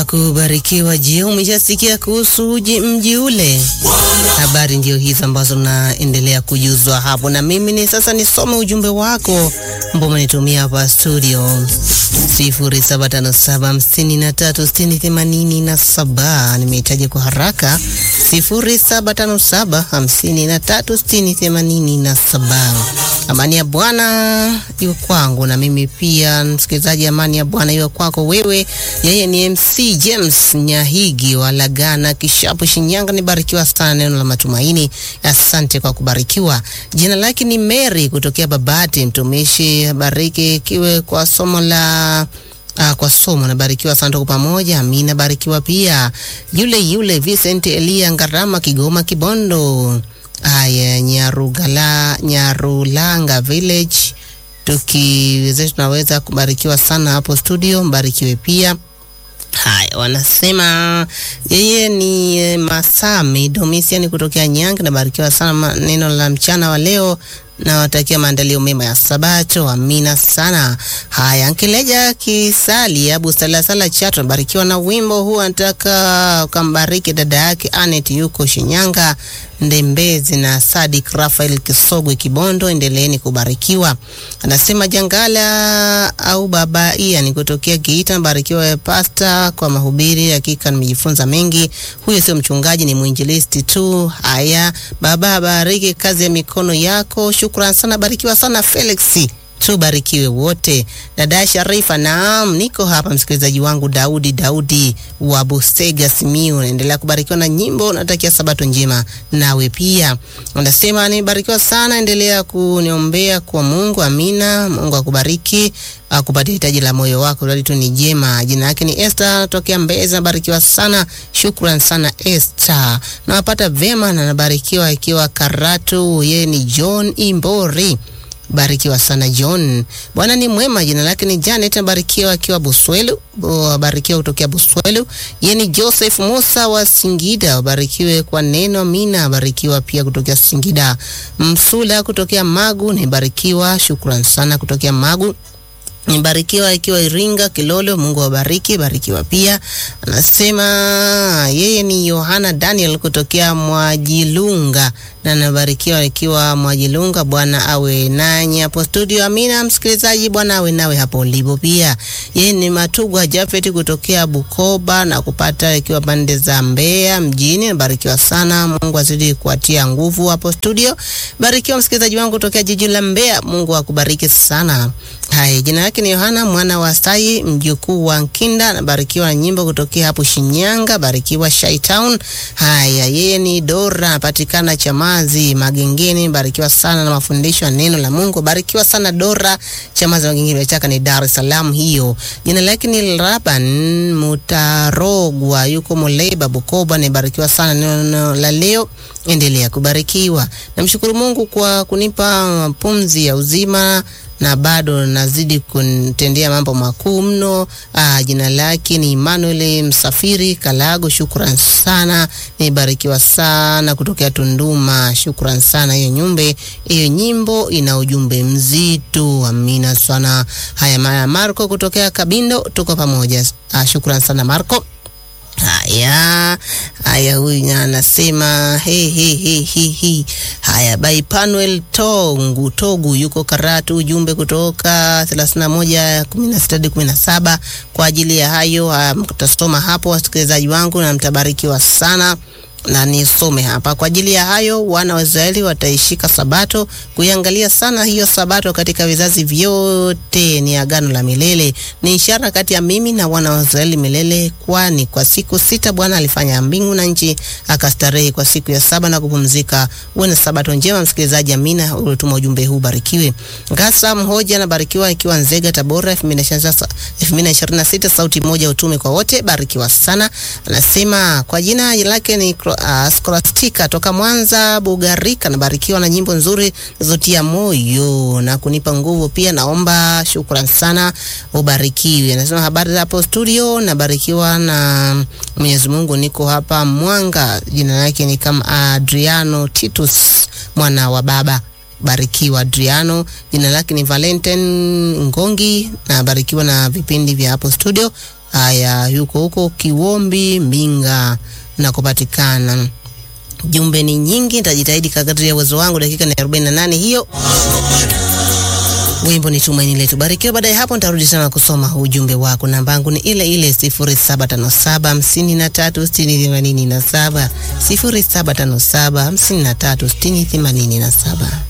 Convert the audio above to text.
kubarikiwa. Je, umeshasikia kuhusu uji mji ule? Habari ndio hizo ambazo naendelea kujuzwa hapo, na mimi ni sasa nisome ujumbe wako ambao umenitumia hapa studio 0757536087. Nimehitaji kwa haraka 0757536087. Amani ya Bwana iwe kwangu na mimi pia, msikilizaji. Amani ya Bwana iwe kwako wewe. Yeye ni MC James Nyahigi wa Lagana Kishapu, Shinyanga. Nibarikiwa sana neno la matumaini. Asante kwa kubarikiwa. Jina lake ni Mary kutokea Babati. Mtumishi bariki kiwe kwa somo la Ah, kwa somo nabarikiwa sana, tuko pamoja. Amina, barikiwa pia. Yule yule Vincent Elia Ngarama, Kigoma Kibondo. Haya, Nyarugala, Nyarulanga Village, tukiwezesha tunaweza kubarikiwa sana hapo studio, mbarikiwe pia. Haya, wanasema yeye ni eh, Masami Domisian kutokea Nyange. Nabarikiwa sana neno la mchana wa leo, nawatakia maandalio mema ya Sabato. Amina sana. Haya, Nkeleja Kisali Abu Salasala Chato, nabarikiwa na wimbo huu, anataka ukambariki dada yake Anet yuko Shinyanga Ndembezi na Sadik Rafael Kisogwe Kibondo, endeleeni kubarikiwa. Anasema Jangala au baba ia ni kutokea Geita, mbarikiwa pasta kwa mahubiri, hakika nimejifunza mengi. Huyo sio mchungaji, ni mwinjilisti tu. Haya baba, abariki kazi ya mikono yako, shukran sana, barikiwa sana Felix tubarikiwe wote. Dada Sharifa, naam, niko hapa msikilizaji wangu Daudi Daudi wa Busega Simiu, naendelea kubarikiwa na nyimbo. Natakia sabato njema nawe pia. Unasema nibarikiwa sana, endelea kuniombea kwa Mungu. Amina, Mungu akubariki akupatia hitaji la moyo wako, radi tu ni jema. Jina yake ni Esther tokea Mbeza, barikiwa sana, shukran sana Esther, nawapata vema na nabarikiwa ikiwa Karatu. Yeye ni John Imbori barikiwa sana John. Bwana ni mwema. Jina lake ni Janet, barikiwa akiwa Buswelu, barikiwa kutokea Buswelu. Yeye ni Joseph Musa wa Singida, barikiwe kwa neno. Mina barikiwa pia kutokea Singida. Msula kutokea Magu, nibarikiwa, shukran sana kutokea Magu nibarikiwa ikiwa Iringa Kilolo, Mungu awabariki. Barikiwa pia. Anasema yeye ni Yohana Daniel kutokea Mwajilunga na nabarikiwa ikiwa Mwajilunga. Bwana awe nanyi hapo studio. Amina msikilizaji, Bwana awe nawe hapo ulipo pia. Yeye ni Matugwa Jafet kutokea Bukoba na kupata ikiwa pande za Mbeya mjini. Barikiwa sana, Mungu azidi kuatia nguvu hapo studio. Barikiwa msikilizaji wangu kutokea jiji la Mbeya, Mungu akubariki sana. Haya, jina yake ni Yohana mwana wa Sai mjukuu wa Nkinda, nabarikiwa na nyimbo kutokea hapo Shinyanga. Barikiwa Shaitown. Haya, yeye ni Dora anapatikana Chamazi Magengeni. Barikiwa sana na mafundisho ya neno la Mungu. Barikiwa sana Dora Chamazi Magengeni, chaka ni Dar es Salaam hiyo. Jina lake ni Laban Mutarogwa, yuko Muleba Bukoba. Nibarikiwa sana neno la leo, endelea kubarikiwa. Namshukuru Mungu kwa kunipa pumzi ya uzima na bado nazidi kunitendea mambo makuu mno. Ah, jina lake ni Emmanuel Msafiri Kalago. Shukran sana, nibarikiwa sana kutokea Tunduma. Shukran sana, hiyo nyumbe hiyo nyimbo ina ujumbe mzito. Amina sana. Haya, Maya Marco kutokea Kabindo, tuko pamoja. Ah, shukran sana Marco. Haya haya, huyu anasema he he he he he. Haya, by Panuel Tongu Togu yuko Karatu, ujumbe kutoka 31 16 hadi 17. Kwa ajili ya hayo mtasoma hapo, wasikilizaji wangu, na mtabarikiwa sana na nisome hapa kwa ajili ya hayo, wana wa Israeli wataishika sabato, kuiangalia sana hiyo sabato katika vizazi vyote. Ni agano la milele, ni ishara kati ya mimi na wana wa Israeli milele, kwani kwa siku sita Bwana alifanya mbingu na nchi, akastarehe kwa siku ya saba na kupumzika. Uwe na sabato njema, msikilizaji. Amina, ulituma ujumbe huu, barikiwe. Ngasa Mhoja anabarikiwa ikiwa Nzega, Tabora, 2026 sauti moja, utume kwa wote, barikiwa sana. Anasema kwa jina lake ni Uh, Skolastika toka Mwanza Bugarika, nabarikiwa na nyimbo nzuri zotia moyo na kunipa nguvu pia, naomba shukrani sana, ubarikiwe. Nasema habari za hapo studio, nabarikiwa na Mwenyezi Mungu, niko hapa Mwanga, jina lake ni kama Adriano Titus mwana wa baba Barikiwa Adriano, jina lake ni Valentine Ngongi, na barikiwa na vipindi vya hapo studio. Haya, yuko huko Kiwombi Mbinga na kupatikana. Jumbe ni nyingi, nitajitahidi kadri ya uwezo wangu. Dakika ni 48 hiyo. Wimbo ni tumaini letu. Barikiwa. Baada ya hapo nitarudi tena kusoma ujumbe wako. Namba yangu ni ile ile 0757 53 60 87, 0757 53 60 87.